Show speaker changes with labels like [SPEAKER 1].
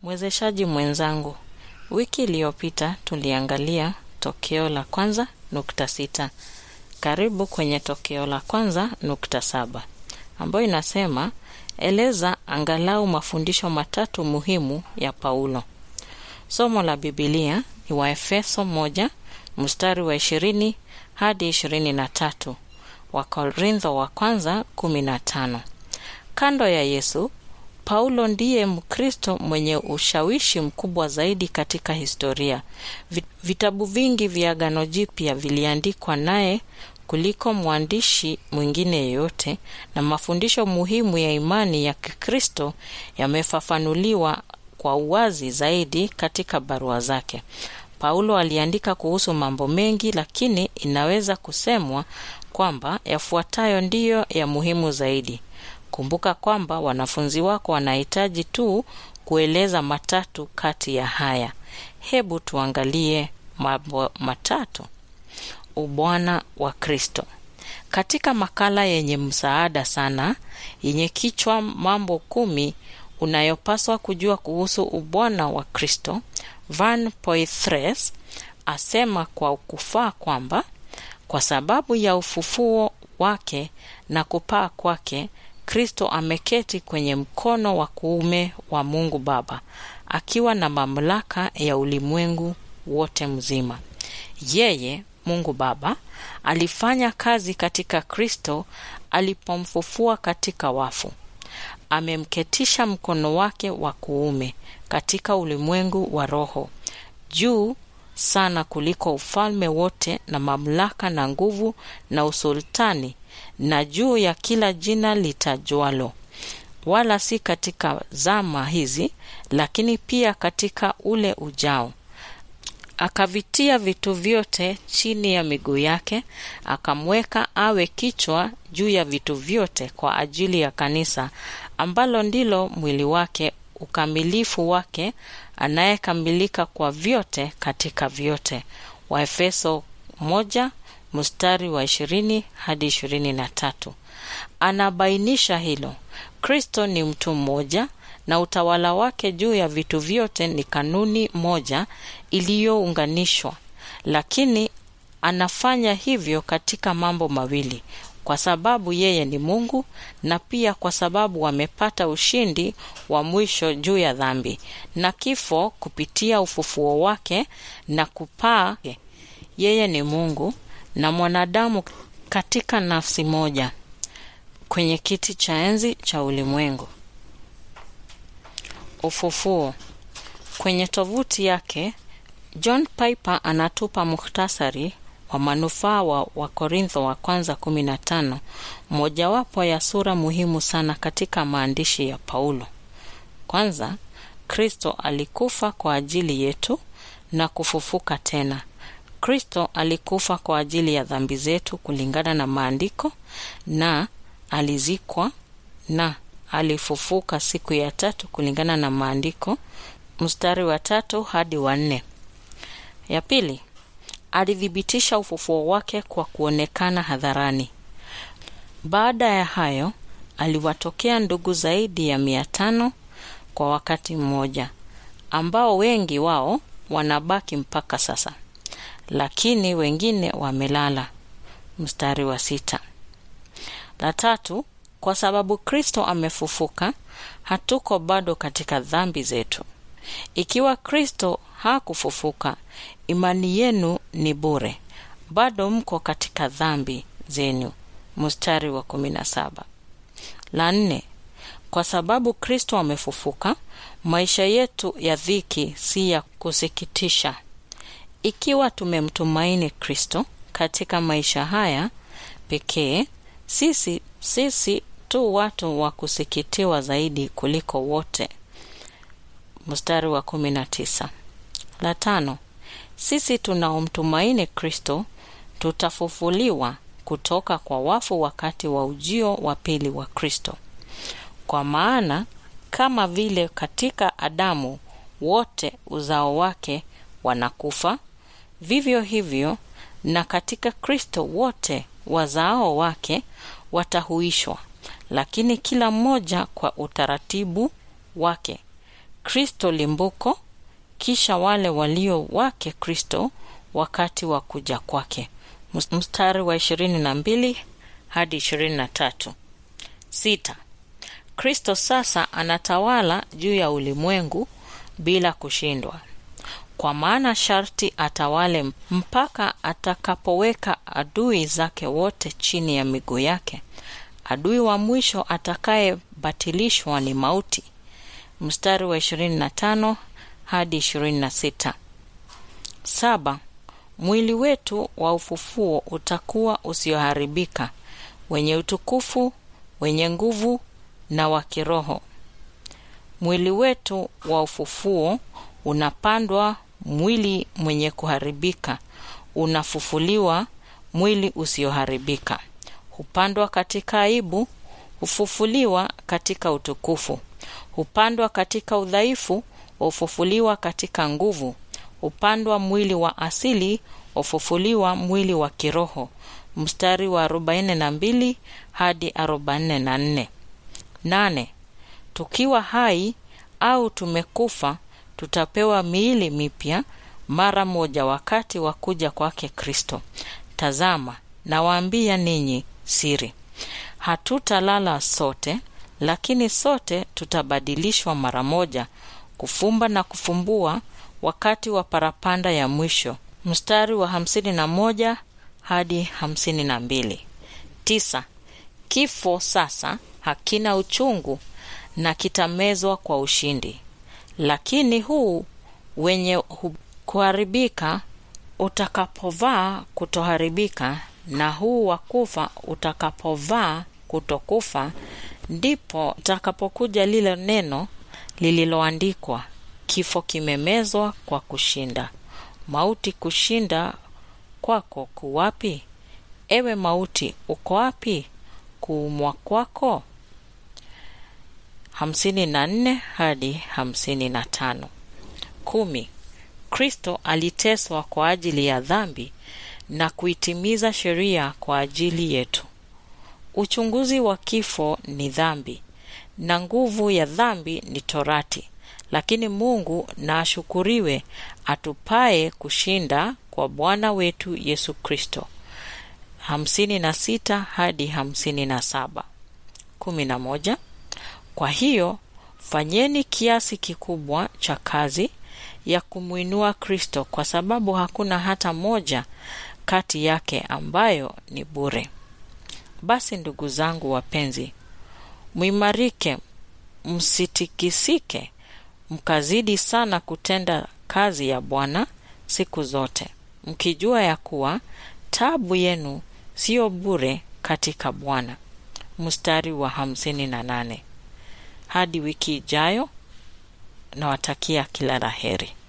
[SPEAKER 1] Mwezeshaji mwenzangu, wiki iliyopita tuliangalia tokeo la kwanza nukta sita. Karibu kwenye tokeo la kwanza nukta saba ambayo inasema eleza angalau mafundisho matatu muhimu ya Paulo. Somo la Bibilia ni Waefeso moja mstari wa ishirini hadi ishirini na tatu Wakorintho wa kwanza kumi na tano. Kando ya Yesu, Paulo ndiye Mkristo mwenye ushawishi mkubwa zaidi katika historia. Vitabu vingi vya Agano Jipya viliandikwa naye kuliko mwandishi mwingine yeyote, na mafundisho muhimu ya imani ya Kikristo yamefafanuliwa kwa uwazi zaidi katika barua zake. Paulo aliandika kuhusu mambo mengi, lakini inaweza kusemwa kwamba yafuatayo ndiyo ya muhimu zaidi. Kumbuka kwamba wanafunzi wako wanahitaji tu kueleza matatu kati ya haya. Hebu tuangalie mambo matatu. Ubwana wa Kristo. Katika makala yenye msaada sana yenye kichwa mambo kumi unayopaswa kujua kuhusu ubwana wa Kristo, Van Poythress asema kwa kufaa kwamba kwa sababu ya ufufuo wake na kupaa kwake Kristo ameketi kwenye mkono wa kuume wa Mungu Baba akiwa na mamlaka ya ulimwengu wote mzima. Yeye Mungu Baba alifanya kazi katika Kristo alipomfufua katika wafu. Amemketisha mkono wake wa kuume katika ulimwengu wa roho, juu sana kuliko ufalme wote na mamlaka na nguvu na usultani na juu ya kila jina litajwalo, wala si katika zama hizi, lakini pia katika ule ujao. Akavitia vitu vyote chini ya miguu yake, akamweka awe kichwa juu ya vitu vyote kwa ajili ya kanisa, ambalo ndilo mwili wake, ukamilifu wake, anayekamilika kwa vyote katika vyote. Waefeso moja mstari wa ishirini hadi ishirini na tatu. Anabainisha hilo. Kristo ni mtu mmoja na utawala wake juu ya vitu vyote ni kanuni moja iliyounganishwa, lakini anafanya hivyo katika mambo mawili, kwa sababu yeye ni Mungu na pia kwa sababu amepata ushindi wa mwisho juu ya dhambi na kifo kupitia ufufuo wake na kupaa. Yeye ni Mungu na mwanadamu katika nafsi moja kwenye kiti cha enzi cha ulimwengu. Ufufuo. Kwenye tovuti yake John Piper anatupa muhtasari wa manufaa wa Wakorintho wa kwanza 15, mojawapo ya sura muhimu sana katika maandishi ya Paulo. Kwanza, Kristo alikufa kwa ajili yetu na kufufuka tena. Kristo alikufa kwa ajili ya dhambi zetu kulingana na maandiko na alizikwa na alifufuka siku ya tatu kulingana na maandiko, mstari wa tatu hadi wa nne. Ya pili, alithibitisha ufufuo wake kwa kuonekana hadharani. Baada ya hayo, aliwatokea ndugu zaidi ya mia tano kwa wakati mmoja, ambao wengi wao wanabaki mpaka sasa, lakini wengine wamelala. Mstari wa sita. La tatu, kwa sababu Kristo amefufuka, hatuko bado katika dhambi zetu. Ikiwa Kristo hakufufuka, imani yenu ni bure, bado mko katika dhambi zenu. Mstari wa kumi na saba. La nne, kwa sababu Kristo amefufuka, maisha yetu ya dhiki si ya kusikitisha. Ikiwa tumemtumaini Kristo katika maisha haya pekee, sisi sisi tu watu wa kusikitiwa zaidi kuliko wote. Mstari wa kumi na tisa. La tano, sisi tunaomtumaini Kristo tutafufuliwa kutoka kwa wafu wakati wa ujio wa pili wa Kristo. Kwa maana kama vile katika Adamu wote uzao wake wanakufa, vivyo hivyo na katika Kristo wote wazao wake watahuishwa, lakini kila mmoja kwa utaratibu wake. Kristo limbuko, kisha wale walio wake Kristo wakati wa kuja kwake. Mstari wa ishirini na mbili hadi ishirini na tatu. Sita. Kristo sasa anatawala juu ya ulimwengu bila kushindwa, kwa maana sharti atawale mpaka atakapoweka adui zake wote chini ya miguu yake. Adui wa mwisho atakayebatilishwa ni mauti. Mstari wa 25 hadi 26. Saba. Mwili wetu wa ufufuo utakuwa usioharibika, wenye utukufu, wenye nguvu na wa kiroho. Mwili wetu wa ufufuo unapandwa mwili mwenye kuharibika, unafufuliwa mwili usioharibika. Hupandwa katika aibu, hufufuliwa katika utukufu. Hupandwa katika udhaifu, hufufuliwa katika nguvu. Hupandwa mwili wa asili, hufufuliwa mwili wa kiroho. Mstari wa 42 hadi 44. Nane. Tukiwa hai au tumekufa, tutapewa miili mipya mara moja wakati wa kuja kwake Kristo. Tazama, nawaambia ninyi siri, hatutalala sote, lakini sote tutabadilishwa mara moja, kufumba na kufumbua, wakati wa parapanda ya mwisho. Mstari wa hamsini na moja hadi hamsini na mbili. Tisa. Kifo sasa hakina uchungu na kitamezwa kwa ushindi, lakini huu wenye kuharibika utakapovaa kutoharibika, na huu wa kufa utakapovaa kutokufa, ndipo utakapokuja lile neno lililoandikwa, kifo kimemezwa kwa kushinda. Mauti, kushinda kwako kuwapi? Ewe mauti, uko wapi kuumwa kwako? hamsini na nne hadi hamsini na tano. Kumi. Kristo aliteswa kwa ajili ya dhambi na kuitimiza sheria kwa ajili yetu. Uchunguzi wa kifo ni dhambi na nguvu ya dhambi ni torati, lakini Mungu na ashukuriwe atupaye kushinda kwa Bwana wetu Yesu Kristo. hamsini na sita hadi hamsini na saba. kumi na moja. Kwa hiyo fanyeni kiasi kikubwa cha kazi ya kumwinua Kristo, kwa sababu hakuna hata moja kati yake ambayo ni bure. Basi ndugu zangu wapenzi, mwimarike, msitikisike, mkazidi sana kutenda kazi ya Bwana siku zote, mkijua ya kuwa taabu yenu siyo bure katika Bwana. Mstari wa hamsini na nane. Hadi wiki ijayo, nawatakia kila la heri.